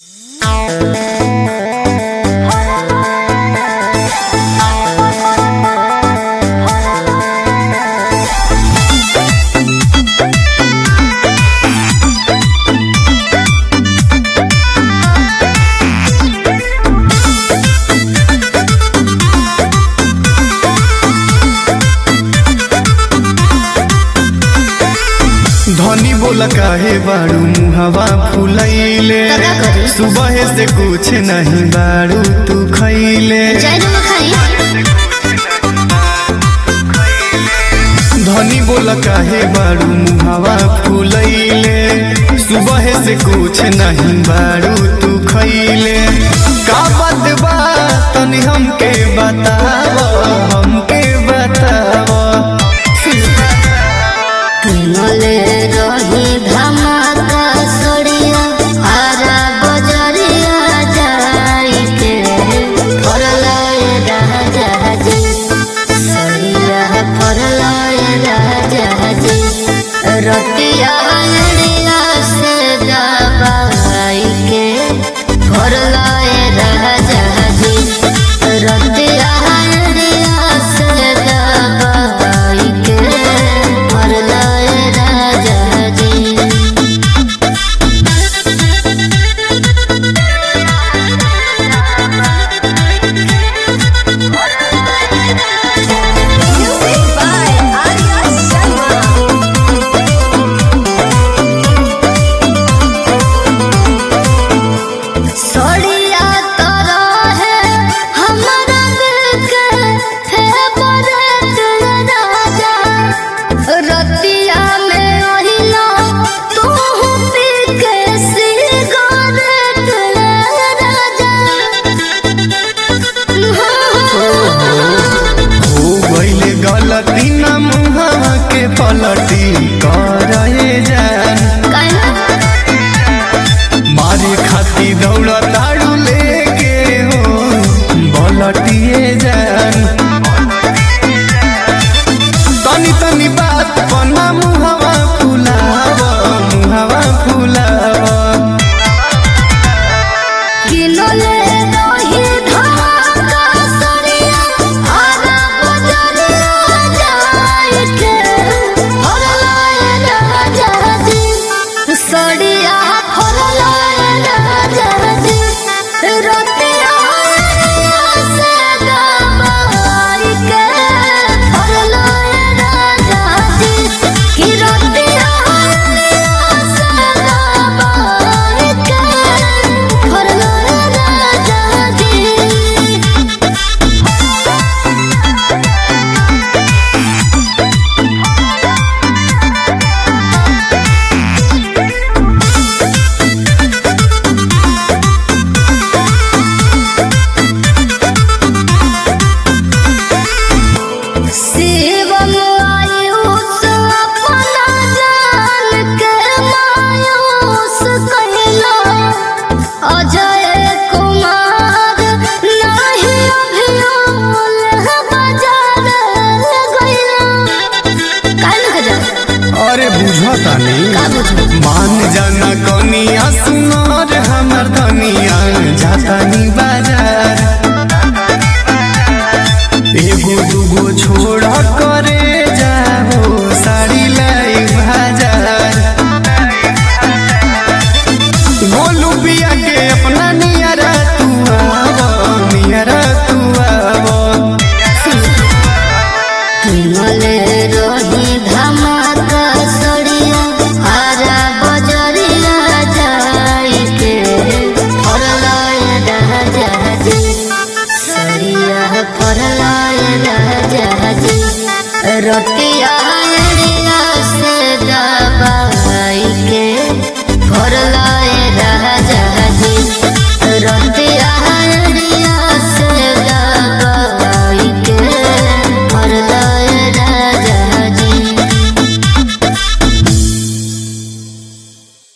धनी बोला काहे बाड़ू मुहवा फुलैले का करी? सुबह से कुछ नहीं बाड़ू तू खैले जाए ना खाई धनी बोला काहे बाड़ू मुहवा फुलैले सुबह से कुछ नहीं बाड़ू तू खैले का बात बा तनी हमके बताव हमके बताव किनले रही धमाका सड़िया हरा बजरिया जाई के फरलाए राजा जी सड़िया फरलाए राजा जी रतिया अड़िया से दबाई के फरलाए राजा जी रतिया अड़िया से दबाई के फरलाए राजा जी Music by Arya Sharma. सोड़िया तोरा है हमारा दिल के फेवरेट राजा रतिया में ओहिला तू पी के सिगरेट राजा हो गईले गलती न मुहवा के पलटी करे जान मारे खाती दौड़ ताड़ू लेके हो बलटिए जान तनी तनी बात पन्ना मुहवा फुलाव मुहवा फुलाव किनले रही धमाका सड़िया हरा बजरिया जाई के फरलाए राजा जी सड़िया फरलाए राजा जी रतिया अड़िया से दबाई के फरलाए राजा जी कि रतिया अड़िया से दबाई के फरलाए राजा जी शिवम आयुष अपना जान के मायूस कहला अजय कुमार नहीं अभियोल बाजार गइला काहे न गजा अरे बुझता नहीं का बुझू मान जाना कनिया सुनार हमर धनिया जाता नी बाजार एगो दूगो छोड़ करे जाओ साड़ी लाई बाजार गोलू पिया के अपना नियरा तू आवो नियरा तू आवो किनले रही धमाका सड़िया हरा बजरिया जाई के फरलाए राजा जी सड़िया फरलाए राजा जी रति